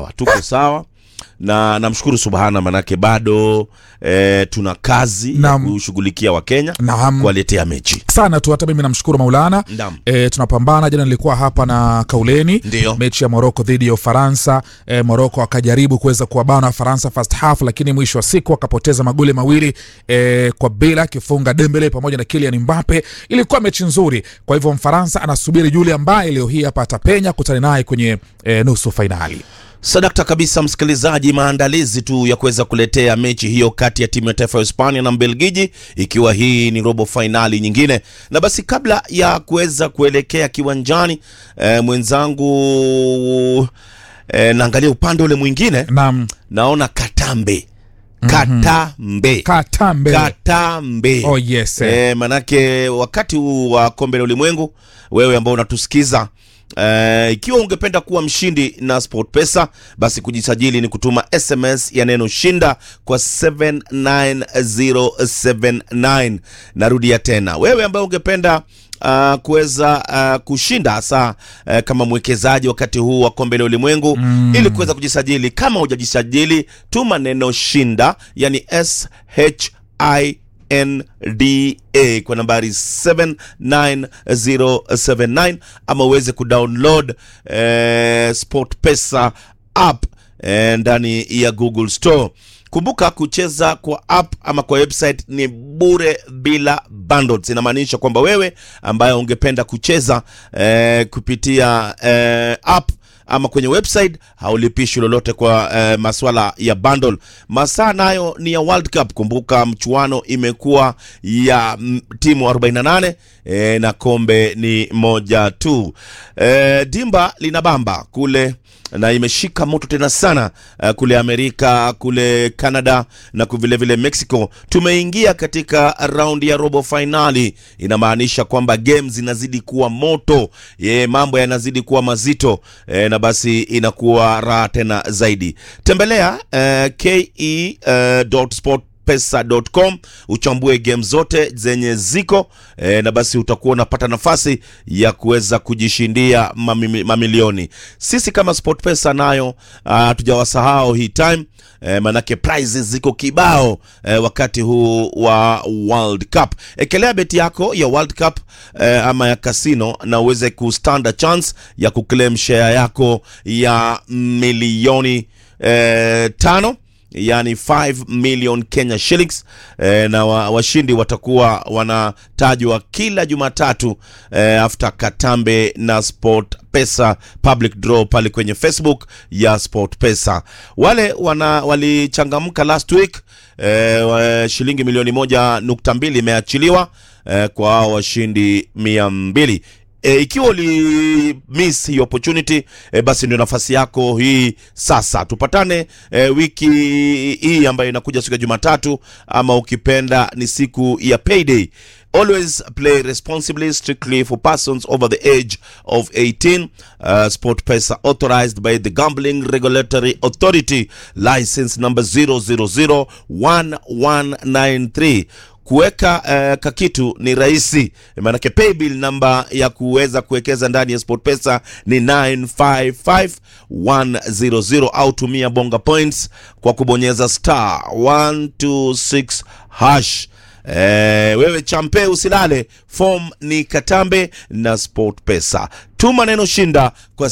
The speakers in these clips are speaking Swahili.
sawa tuko sawa na namshukuru subhana manake bado eh, tuna kazi ya Naam. kushughulikia wakenya Naam. kuwaletea mechi sana tu hata mimi namshukuru maulana Naam. e, tunapambana jana nilikuwa hapa na kauleni Ndio. mechi ya moroko dhidi ya ufaransa e, moroko akajaribu kuweza kuwabana wafaransa first half lakini mwisho wa siku akapoteza magoli mawili e, kwa bila akifunga dembele pamoja na kilian mbape ilikuwa mechi nzuri kwa hivyo mfaransa anasubiri yule ambaye leo hii hapa atapenya kutani naye kwenye e, nusu fainali sadakta kabisa msikilizaji maandalizi tu ya kuweza kuletea mechi hiyo kati ya timu ya taifa ya hispania na mbelgiji ikiwa hii ni robo fainali nyingine na basi kabla ya kuweza kuelekea kiwanjani eh, mwenzangu eh, naangalia upande ule mwingine nam naona katambe katambe katambe katambe Oh, yes, eh. e, manake wakati huu wa kombe la ulimwengu wewe ambao unatusikiza Uh, ikiwa ungependa kuwa mshindi na sport pesa basi kujisajili ni kutuma sms ya neno shinda kwa 79079 narudia tena wewe ambaye ungependa Uh, kuweza uh, kushinda hasa uh, kama mwekezaji wakati huu wa kombe la ulimwengu mm. ili kuweza kujisajili kama hujajisajili tuma neno shinda yani sh nda kwa nambari 79079 ama uweze kudownload eh, sport pesa app eh, ndani ya google store kumbuka kucheza kwa app ama kwa website ni bure bila bundles inamaanisha kwamba wewe ambaye ungependa kucheza eh, kupitia eh, app ama kwenye website haulipishi lolote kwa eh, maswala ya bundle masaa nayo ni ya world cup kumbuka mchuano imekuwa ya mm, timu 48 eh, na kombe ni moja tu eh, dimba lina bamba kule na imeshika moto tena sana uh, kule amerika kule canada na vilevile vile mexico tumeingia katika raundi ya robo fainali inamaanisha kwamba game zinazidi kuwa moto ye, mambo yanazidi kuwa mazito e, na basi inakuwa raha tena zaidi tembelea uh, ke uh, sport pesa.com uchambue game zote zenye ziko e, na basi utakuwa unapata nafasi ya kuweza kujishindia mami, mamilioni sisi kama sport pesa nayo hatujawasahau hii time e, manake prizes ziko kibao e, wakati huu wa world cup ekelea beti yako ya world cup e, ama ya kasino na uweze kustand a chance ya kuclaim share yako ya milioni e, tano yani 5 million Kenya shillings eh, na wa, washindi watakuwa wanatajwa kila Jumatatu eh, after Katambe na Sport Pesa public draw pale kwenye Facebook ya Sport Pesa. Wale wana walichangamka last week eh, wa- shilingi milioni moja nukta mbili imeachiliwa eh, kwa hao washindi mia mbili e, ikiwa uli miss hii opportunity e, basi ndio nafasi yako hii sasa tupatane e, wiki hii ambayo inakuja siku ya jumatatu ama ukipenda ni siku ya payday always play responsibly strictly for persons over the age of 18 uh, sport pesa authorized by the gambling regulatory authority license number 0001193 kuweka uh, kakitu ni rahisi maanake paybill namba ya kuweza kuwekeza ndani ya sport pesa ni 955100 au tumia bonga points kwa kubonyeza star 126 hash Eh, wewe champe usilale form ni katambe na sport pesa tuma neno shinda kwa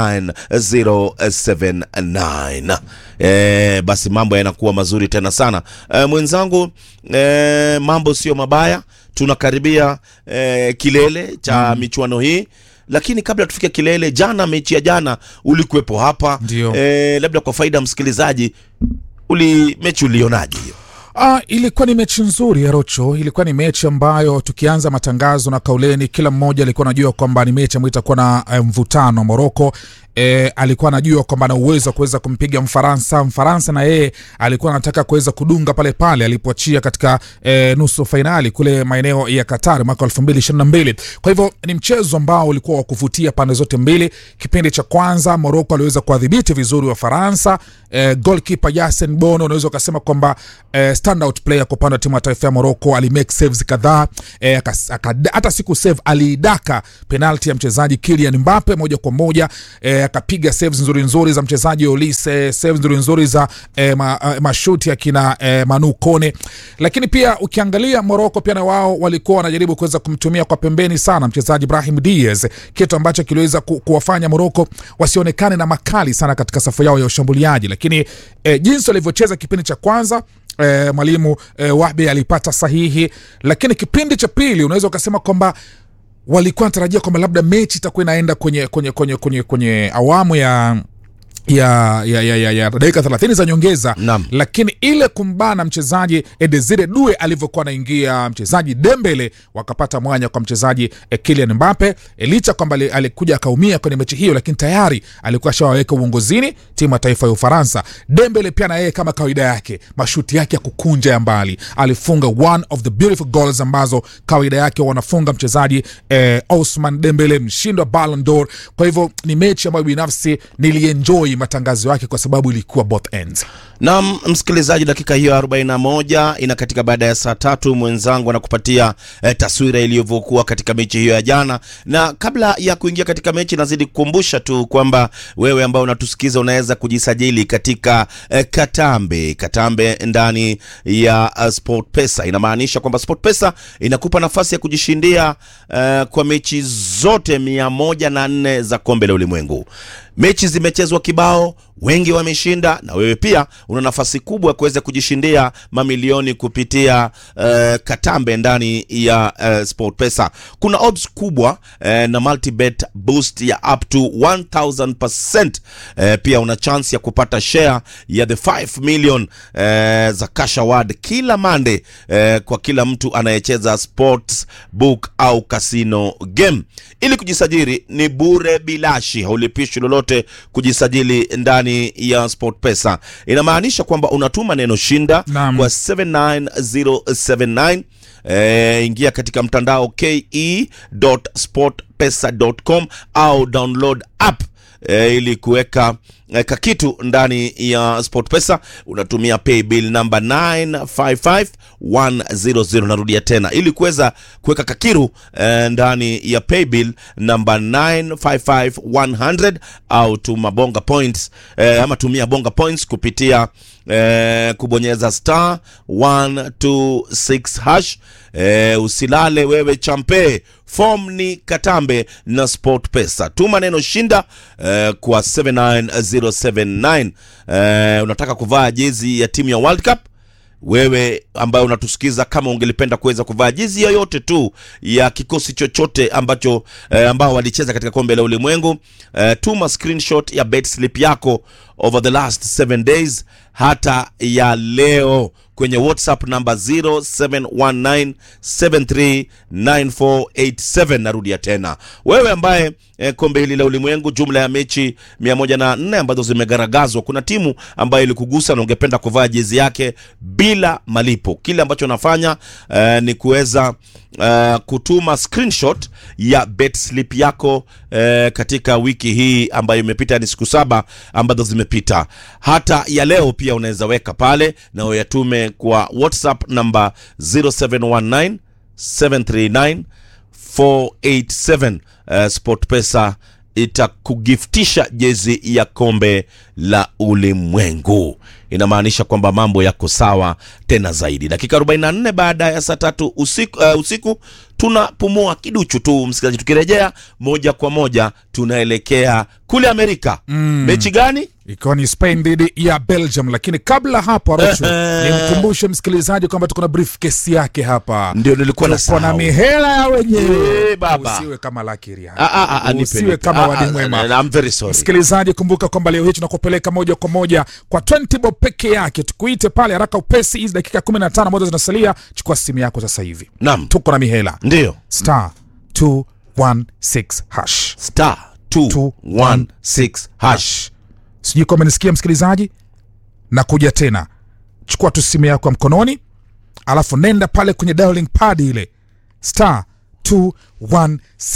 79079 eh, basi mambo yanakuwa mazuri tena sana eh, mwenzangu eh, mambo sio mabaya tunakaribia eh, kilele cha mm. michuano hii lakini kabla tufike kilele jana mechi ya jana ulikuwepo hapa Ndio. eh, labda kwa faida ya msikilizaji uli mechi ulionaje hiyo Ah, ilikuwa ni mechi nzuri ya Rocho. Ilikuwa ni mechi ambayo tukianza matangazo na kauleni, kila mmoja alikuwa anajua kwamba ni mechi ambayo itakuwa na eh, mvutano. Moroko e, alikuwa anajua kwamba ana uwezo wa kuweza kumpiga Mfaransa. Mfaransa na yeye alikuwa anataka kuweza kudunga pale pale alipoachia katika e, nusu fainali kule maeneo ya Qatar mwaka 2022. Kwa hivyo ni mchezo ambao ulikuwa wa kuvutia pande zote mbili. Kipindi cha kwanza Moroko aliweza kuwadhibiti vizuri wa Faransa. E, goalkeeper Yasen Bono unaweza ukasema kwamba e, standout player kwa upande wa timu ya taifa ya Morocco alimake saves kadhaa e, hata siku save aliidaka penalti ya mchezaji Kylian Mbappe moja kwa moja e, akapiga saves nzuri nzuri za mchezaji Olise, saves nzuri nzuri za eh, ma, eh, mashuti akina eh, Manu Kone, lakini pia ukiangalia Morocco pia na wao walikuwa wanajaribu kuweza kumtumia kwa pembeni sana mchezaji Ibrahim Diaz, kitu ambacho kiliweza ku, kuwafanya Morocco wasionekane na makali sana katika safu yao ya ushambuliaji, lakini eh, jinsi walivyocheza kipindi cha kwanza eh, mwalimu eh, Wahbi alipata sahihi, lakini kipindi cha pili unaweza ukasema kwamba walikuwa wanatarajia kwamba labda mechi itakuwa inaenda kwenye, kwenye, kwenye, kwenye, kwenye awamu ya ya, ya, ya, ya, ya dakika thelathini za nyongeza Naam. lakini ile kumbana mchezaji Desire Due alivyokuwa anaingia mchezaji Dembele wakapata mwanya kwa mchezaji eh, Kylian Mbappe eh, licha kwamba ali- alikuja akaumia kwenye mechi hiyo, lakini tayari alikuwa ashawaweka uongozini timu ya taifa ya Ufaransa. Dembele pia na yeye kama kawaida yake mashuti yake ya kukunja ya mbali alifunga one of the beautiful goals ambazo kawaida yake wanafunga mchezaji eh, Ousmane Dembele mshindi wa Ballon d'Or. Kwa hivyo ni mechi ambayo binafsi nilienjoy matangazo yake kwa sababu ilikuwa both ends. na msikilizaji, dakika hiyo 41 inakatika baada ya saa tatu. Mwenzangu anakupatia eh, taswira ilivyokuwa katika mechi hiyo ya jana, na kabla ya kuingia katika mechi, nazidi kukumbusha tu kwamba wewe ambao unatusikiza unaweza kujisajili katika eh, Katambe. Katambe ndani ya uh, Sport Pesa inamaanisha kwamba Sport Pesa inakupa nafasi ya kujishindia eh, kwa mechi zote mia moja na nne za kombe la ulimwengu. Mechi zimechezwa kibao, wengi wameshinda, na wewe pia una nafasi kubwa ya kuweza kujishindia mamilioni kupitia uh, Katambe ndani ya uh, SportPesa. Kuna odds kubwa uh, na multibet boost ya up to 1000%. Uh, pia una chance ya kupata share ya the 5 million uh, za cash award kila Monday uh, kwa kila mtu anayecheza sports book au casino game. Ili kujisajili ni bure bilashi, haulipishi lolote kujisajili ndani ya SportPesa. Inamaanisha kwamba unatuma neno shinda Naam. kwa 79079 Eh, ingia katika mtandao ke.sportpesa.com au download app eh, ili kuweka eh, kakitu ndani ya SportPesa unatumia paybill namba 955100 narudia tena ili kuweza kuweka kakiru eh, ndani ya paybill namba 955100 au tuma bonga points eh, ama tumia bonga points kupitia eh, kubonyeza star 126 hash eh, usilale wewe champe form ni katambe na sport pesa tuma neno shinda eh, kwa 79079 eh, unataka kuvaa jezi ya timu ya world cup wewe ambaye unatusikiza kama ungelipenda kuweza kuvaa jezi yoyote tu ya kikosi chochote ambacho eh, ambao walicheza katika kombe la ulimwengu eh, tuma screenshot ya bet slip yako over the last 7 days hata ya leo kwenye whatsapp namba 0719739487 narudia tena wewe ambaye eh, kombe hili la ulimwengu jumla ya mechi 104 ambazo zimegaragazwa kuna timu ambayo ilikugusa na ungependa kuvaa jezi yake bila malipo kile ambacho unafanya eh, ni kuweza eh, kutuma screenshot ya bet slip yako eh, katika wiki hii ambayo imepita ni siku saba ambazo zimepita hata ya leo pia unaweza weka pale na uyatume kwa whatsapp namba 0719 739 487 uh, sportpesa itakugiftisha jezi ya kombe la ulimwengu inamaanisha kwamba mambo yako sawa tena zaidi dakika 44 baada ya saa tatu usiku, uh, usiku tunapumua kiduchu tu msikilizaji tukirejea moja kwa moja tunaelekea kule amerika mm. mechi gani ikiwa ni Spain dhidi ya Belgium. Lakini kabla hapo, Arocho, nimkumbushe msikilizaji kwamba tuko na briefcase yake hapa, ndio nilikuwa tuko na nasahau. mihela ya wenyewe. Eh, baba. Usiwe kama Lakiria, Ah, ah, ah, nipe, usiwe nipe. kama Ah, wadi ah, mwema. ah, I'm very sorry. Msikilizaji, kumbuka kwamba leo hii tunakupeleka moja kwa moja kwa 20 bob peke yake, tukuite pale haraka upesi. Hizi dakika 15 ambazo zinasalia, chukua simu yako sasa hivi, Naam, tuko na mihela ndio star 216 hash star 216 hash sijui kama nisikia msikilizaji na kuja tena chukua tu simu yako ya mkononi alafu nenda pale kwenye dialing pad ile star 216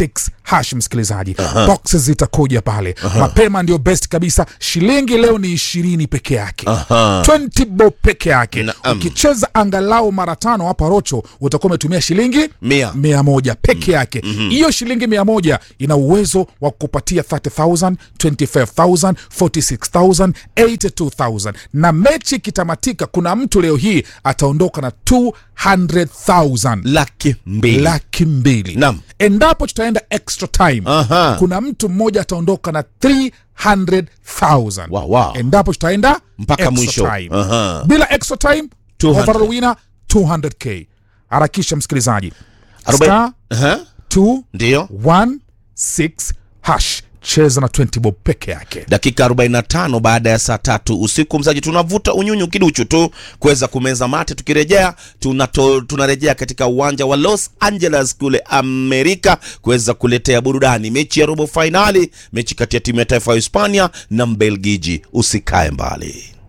hash msikilizaji boxes zitakuja pale mapema ndio best kabisa shilingi leo ni ishirini peke yake Aha. 20 bob peke yake Naam. ukicheza angalau mara tano hapa rocho utakuwa umetumia shilingi Mia. mia moja peke yake hiyo shilingi mia moja ina uwezo wa kupatia 30000 25000 46000 82000 na mechi ikitamatika kuna mtu leo hii ataondoka na 200000 laki mbili laki mbili Naam. endapo tutaenda extra time Aha. kuna mtu mmoja ataondoka na 300000 Wow, wow. endapo tutaenda Mpaka extra mwisho. time. Aha. bila extra time 200. overall winner 200k harakisha msikilizaji Arobaini- star Aha. 2 Ndiyo. 1 6 hash cheza na 20 bob peke yake dakika 45 baada ya saa tatu usiku mzaji tunavuta unyunyu kiduchu tu kuweza kumeza mate tukirejea tunato, tunarejea katika uwanja wa los angeles kule amerika kuweza kuletea burudani mechi ya robo fainali mechi kati ya timu ya taifa ya hispania na mbelgiji usikae mbali